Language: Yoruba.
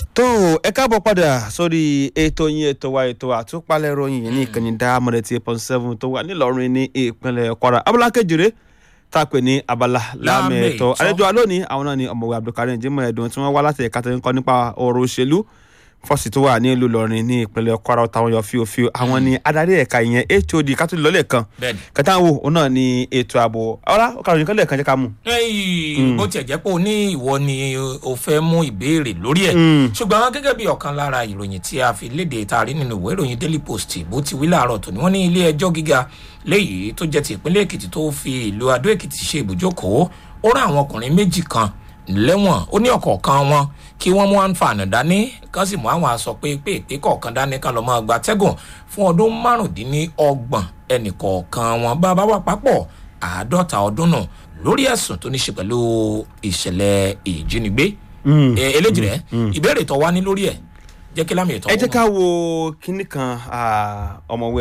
tó ẹ káàbọ̀ padà sórí ètò yín ètò wa ètò àtúpalẹ̀ ròyìn ní ìkànnì dáàmọ̀rẹ́ tí eight point seven tó wà nílọrin ní ìpínlẹ̀ kwara abala kejìlé tá a pè ní abala láàmì Láàmì ẹ̀tọ́ ẹ̀tọ́. àlejò alónìí àwọn náà ni ọ̀mọ̀wé abdulkareem jimoh ẹ̀dùn tí wọ́n wá láti ẹ̀ka tó ń kọ́ nípa ọ̀rọ̀ òṣèlú fọ́ọ̀sì tó wà ní ìlú ìlọrin ní ìpínlẹ̀ kwara táwọn yọ fíofío àwọn ni adarí ẹ̀ka ìyẹn hod kátólì lọ́lẹ̀ kan bẹ́ẹ̀ni. kẹta wo òun náà ni ètò ààbò ọlá ọkàròyìn kan lẹ́ẹ̀kan jẹ́ ká mú. ẹyìn bó tiẹ̀ jẹ́ pé o ní ìwọ ni o fẹ́ mú ìbéèrè lórí ẹ̀ ṣùgbọ́n gẹ́gẹ́ bí ọ̀kan lára ìròyìn tí a fi léde taari nínú ìwé ìròyìn daily post bó ti wí láàárọ̀ tó ní wọ́n ní ilé ẹjọ́ gíga léyìí tó jẹ́ ti ìpínlẹ̀ èkìtì tó fi ìlú adó èkìtì ṣe ibùjókòó ó rán àwọn ọkùnrin méjì kan lẹ́wọ̀n ó ní ọ̀kọ̀ọ̀kan wọn kí wọ́n mú àǹfààní dání kán sì mú àwọn aṣọ pépèpé kọ̀ọ̀kan dání kan lọ́mọ gba tẹ́gùn fún ọdún márùndínlọ́gbọ̀n ẹnì kọ̀ọ̀kan wọn bá bá wà papọ̀ àádọ́ta ọdún nù lórí ẹ̀sùn tó ní ṣe pẹ̀lú ìṣẹ̀lẹ̀ ìjínigbé Eh, eléjì rẹ̀ ìbéèrè tó wá ní lórí ẹ̀ jẹ́ kí lámì ìtọ́ ẹ jẹ́ ká wo kinní kan ah, ọ̀mọ̀wé